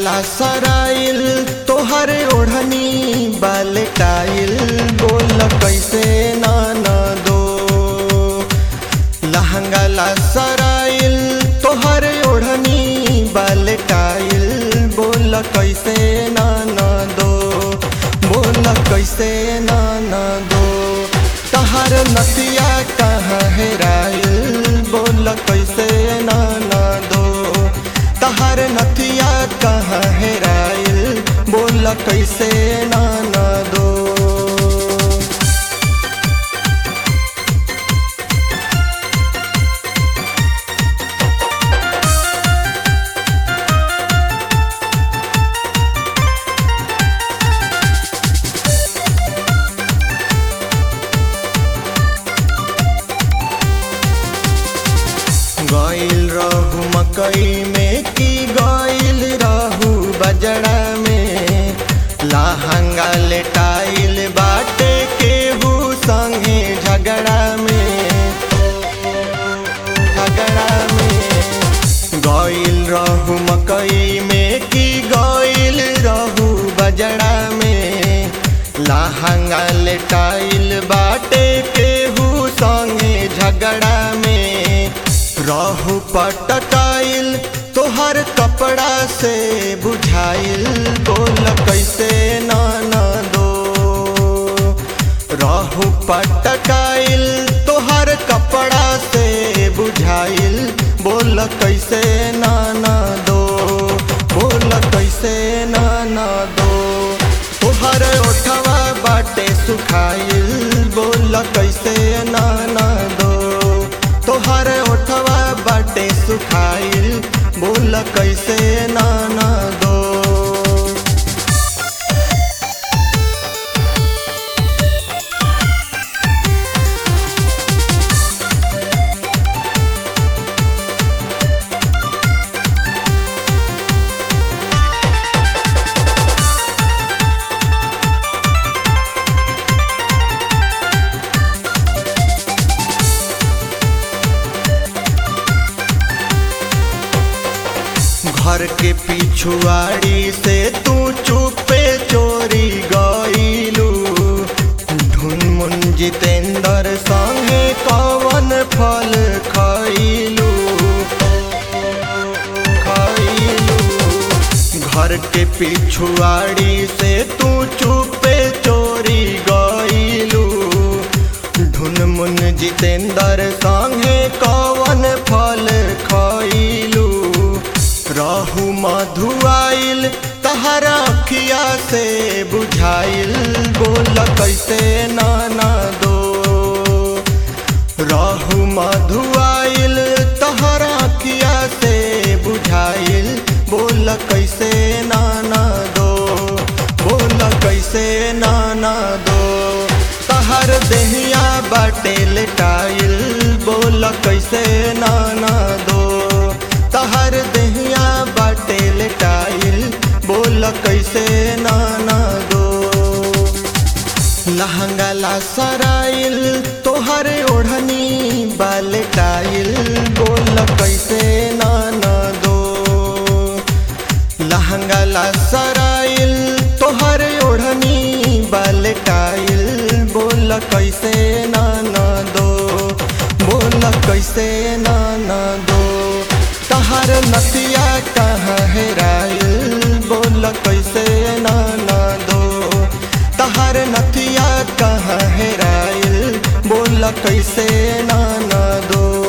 लहंगाला सराइल तोहर ओढ़नी बालटाइल बोल कैसे नाना दो लहंगाला सराइल तोहर ओढ़नी बालटाइल बोल कैसे नाना दो बोल कैसे नाना दो तहर नतिया कहाँ हेराइल बोल कैसे नाना दो तहर नथिया कहाँ हेराइल बोल कैसे नाना दो गइल रहू मकई में की गइल रहू बजड़ा में लहंगा लेटाइल बाटे केहू संगे झगड़ा में झगड़ा में गइल रहू मकई में की गइल रहू बजड़ा में लहंगा लेटाइल बाटे केहू संगे झगड़ा में रहू पटकाइल तोहर कपड़ा से बुझाइल बोल कैसे नाना दो रहू पटकाइल तोहर कपड़ा से बुझाइल बोल कैसे नाना दो बोल कैसे नाना दो तोहर ओठवा बाटे सुखाइल बोल कैसे नाना दो तोहर ओठवा बाटे सुखाइल बोल कैसे नाना दो घर के पिछुआड़ी से तू चुपे चोरी गईलू ढुनमुन जितेंद्र संगे कवन फल खइलू खइलू घर के पिछुआड़ी से तू चुपे चोरी गईलू ढुनमुन जितेंद्र संगे कवन फल खइलू रहू मधुआइल तहरा अखिया से बुझाइल बोल कैसे नाना दो रहू मधुआइल तहरा अखिया से बुझाइल बोल कैसे नाना दो बोल कैसे नाना दो तहर देहिया बाटे लेटाइल बोल कैसे नाना दो तहर देहिया बाटे लेटाइल बोल कैसे नाना दो लहंगाला सराइल तोहर ओढ़नी बालटाइल बोल कैसे नाना दो लहंगाला सराइल तोहर ओढ़नी बालटाइल बोल कैसे नाना दो बोल कैसे नाना दो तहर नतिया कहाँ हेराइल बोल कैसे नाना दो तहर नथिया कहाँ हेराइल बोल कैसे नाना दो